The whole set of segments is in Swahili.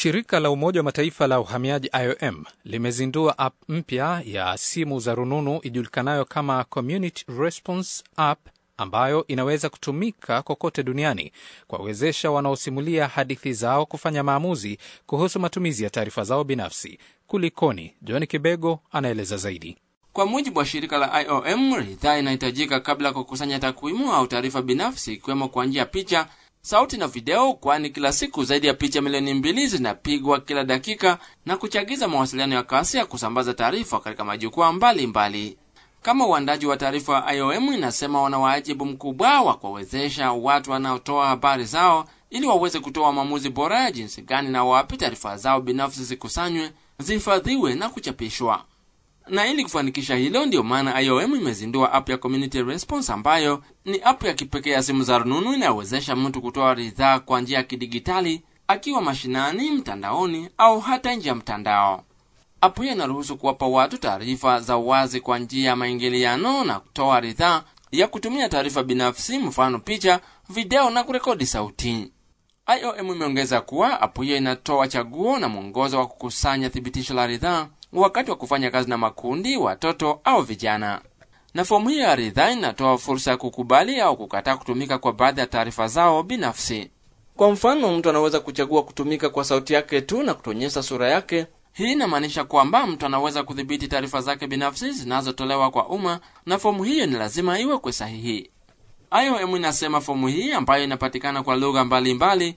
Shirika la Umoja wa Mataifa la uhamiaji IOM limezindua app mpya ya simu za rununu ijulikanayo kama Community Response App ambayo inaweza kutumika kokote duniani kuwawezesha wanaosimulia hadithi zao kufanya maamuzi kuhusu matumizi ya taarifa zao binafsi. Kulikoni? John Kibego anaeleza zaidi. Kwa mujibu wa shirika la IOM, ridhaa inahitajika kabla ya kukusanya takwimu au taarifa binafsi, ikiwemo kwa njia ya picha, sauti na video, kwani kila siku zaidi ya picha milioni mbili zinapigwa kila dakika na kuchagiza mawasiliano ya kasi ya kusambaza taarifa katika majukwaa mbalimbali. Kama uandaji wa taarifa wa IOM inasema, wana wajibu mkubwa wa kuwawezesha watu wanaotoa habari zao ili waweze kutoa maamuzi bora ya jinsi gani na wapi taarifa zao binafsi zikusanywe, zihifadhiwe na kuchapishwa na ili kufanikisha hilo, ndiyo maana IOM imezindua app ya Community Response ambayo ni app ya kipekee ya simu za rununu inayowezesha mtu kutoa ridhaa kwa njia ya kidigitali akiwa mashinani, mtandaoni au hata nje ya mtandao. App hiyo inaruhusu kuwapa watu taarifa za wazi kwa njia ya maingiliano na kutoa ridhaa ya kutumia taarifa binafsi, mfano picha, video na kurekodi sauti. IOM imeongeza kuwa app hiyo inatoa chaguo na mwongozo wa kukusanya thibitisho la ridhaa wakati wa kufanya kazi na makundi, watoto au vijana. Na fomu hiyo ya ridhaa inatoa fursa ya kukubali au kukataa kutumika kwa baadhi ya taarifa zao binafsi. Kwa mfano, mtu anaweza kuchagua kutumika kwa sauti yake tu na kutuonyesha sura yake. Hii inamaanisha kwamba mtu anaweza kudhibiti taarifa zake binafsi zinazotolewa kwa umma, na fomu hiyo ni lazima iwekwe sahihi. IOM inasema fomu hii ambayo inapatikana kwa lugha mbalimbali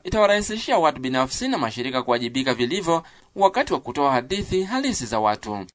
itawarahisishia watu binafsi na mashirika kuwajibika vilivyo wakati wa kutoa hadithi halisi za watu.